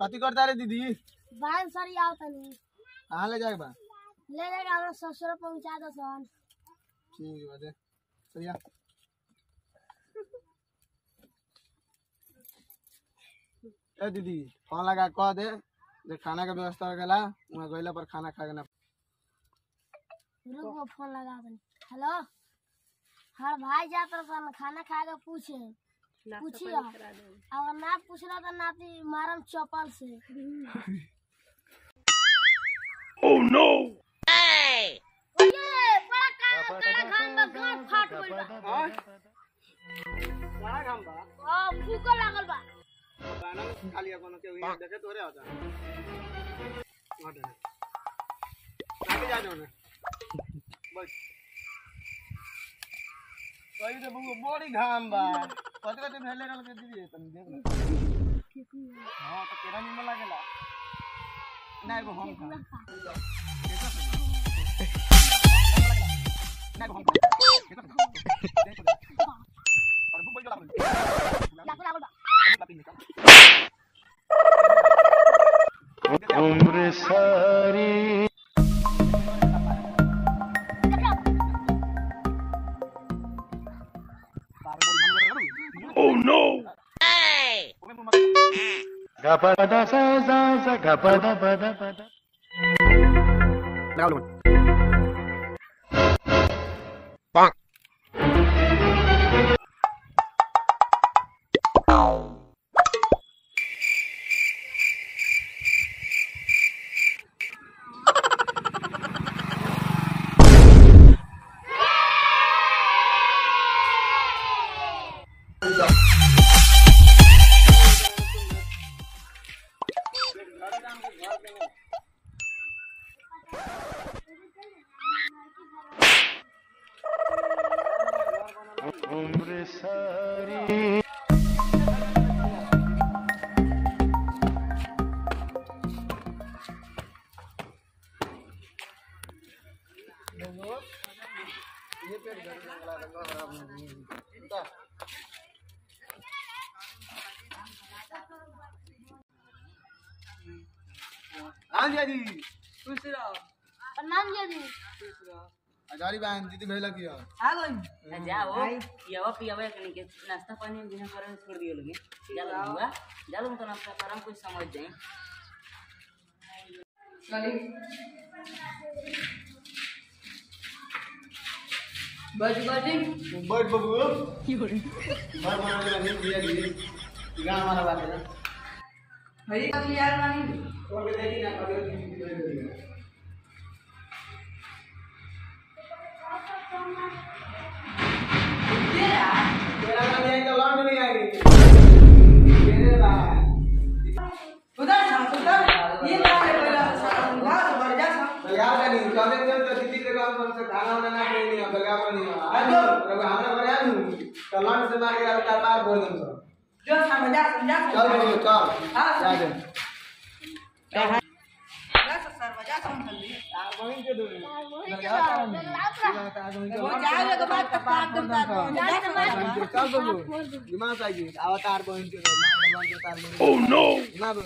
कथी करता रे दीदी बाहर सरी आओ तनी कहाँ ले जाए बा ले जाएगा हमरा ससुर पहुंचा दो सन ठीक बा दे सरिया ए दीदी फोन लगा कह दे जे खाना के व्यवस्था हो गेला वहाँ गइला पर खाना खा के ना रुको फोन लगा तनी हेलो हर भाई जात सन खाना खा के पूछे पूछियो अगर ना पूछला तो नाती मारम चप्पल से ओह नो बड़ा का कड़ा घाम बा गांठ फाट गइल बा बड़ा काम बा आ फूको लागल बा गाना में खा लिया कोनो के हुई देखे तोरे होता हट आगे जा जाओ ना बस कही तो बबू बड़ी घाम बा कथी कथी भेले रहल के दीदी तनी देख ले हां तो केरा निमन लागेला ना एगो हम खा ना एगो हम खा और भूख बोल लागल लागल बा उम्र सारी Oh no! Gapada sa sa sa gapada pada pada. उम्र सारी हाँ जी जी प्रणाम जी अगाड़ी बहन दीदी भेला किया जाओ पियावा पियावा के के नाश्ता पानी हम बिना करे छोड़ दियो लोगे चलो हुआ चलो तो नाश्ता करम कुछ समझ जाए बज बजी बैठ बबू बैठ बना के नहीं दिया दीदी गाना हमारा बात है हरी यार मानी और के देखी ना कभी दीदी भेल दिया तेरा ना नहीं तो लौट नहीं आएगी तेरे ला उधर सा उधर ये बात है पहला ला तो बढ़ जा सा बगा का नहीं कभी जब तो दीदी के काम से खाना बनाना कोई नहीं बगा पर नहीं आ जो हमरा पर आ नू तो लौट से मार के अब पार बोल दम सब जो समझा समझा चल बबू चल हाँ। जा दे जा सर बजा समझ ली तार बहिन के दो वही के लात तार बहिन के वो जाए के बाद तक काट दूं ता चल बबू दिमाग आएगी अवतार बहन के मार मार के तार बहन ओह नो ना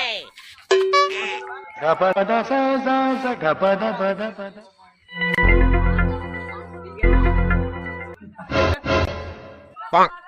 gapada sa sa sa gapada pada pada. रहा